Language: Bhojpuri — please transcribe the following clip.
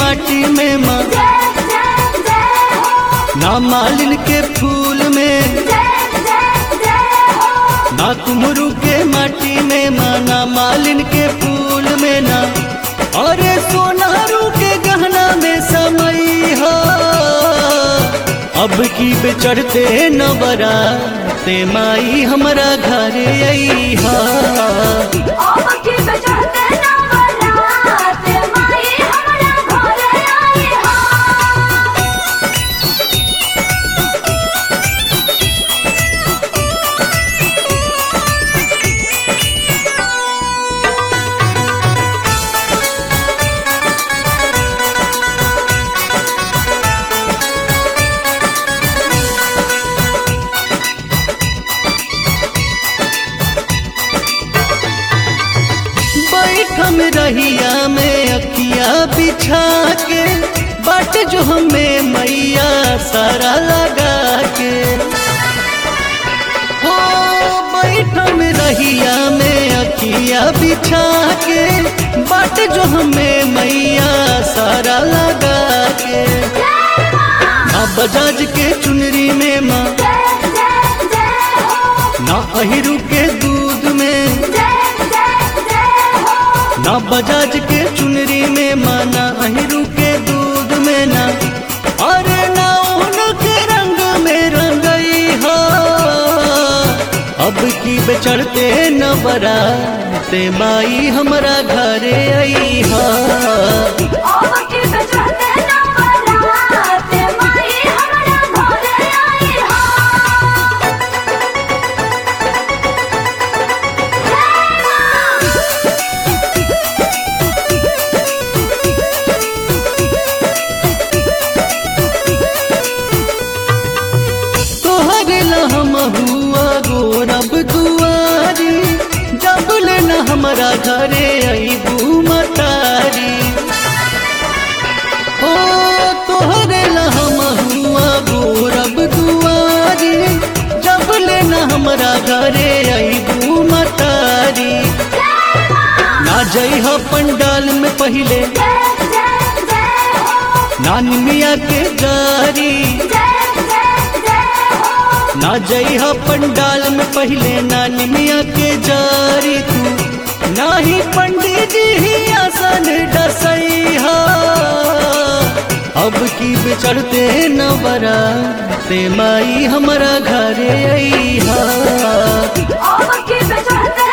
माटी में माँ ना मालिन के फूल में ना कुमरू के माटी में माँ ना मालिन के फूल में ना अरे सोनारू के गहना में समय हो अब की बेचढ़ते न बरा ते माई हमारा घरे आई हा बैठम रहिया में अखिया बिछा के बाट जो हमें मैया सारा लगा के हो बैठम रहिया में अखिया बिछा के बाट जो हमें मैया सारा लगा के ना बजाज के चुनरी में माँ ना अहिरू के दूध में ना बजाज के चुनरी में माना अहिरू के दूध में ना अरे ना उनके रंग में रंगई हो अब की बेचढ़ते न बराते माई हमारा घरे आई हा तोहरे हम हुआ गोरब दुआरी जब न हमारा घरे अबू मतारी ओ तोहरे हम हुआ गोरब दुआरी जब न हमारा घरे अबू मतारी ना जई हो पंडाल में पहले नान मिया के जारी ना जई हा पंडाल में पहले नानी मिया के जारी तू ना ही पंडित जी ही आसन डसई हा अब की बेचढ़ते न बरा ते माई हमारा घरे आई हा Oh, keep it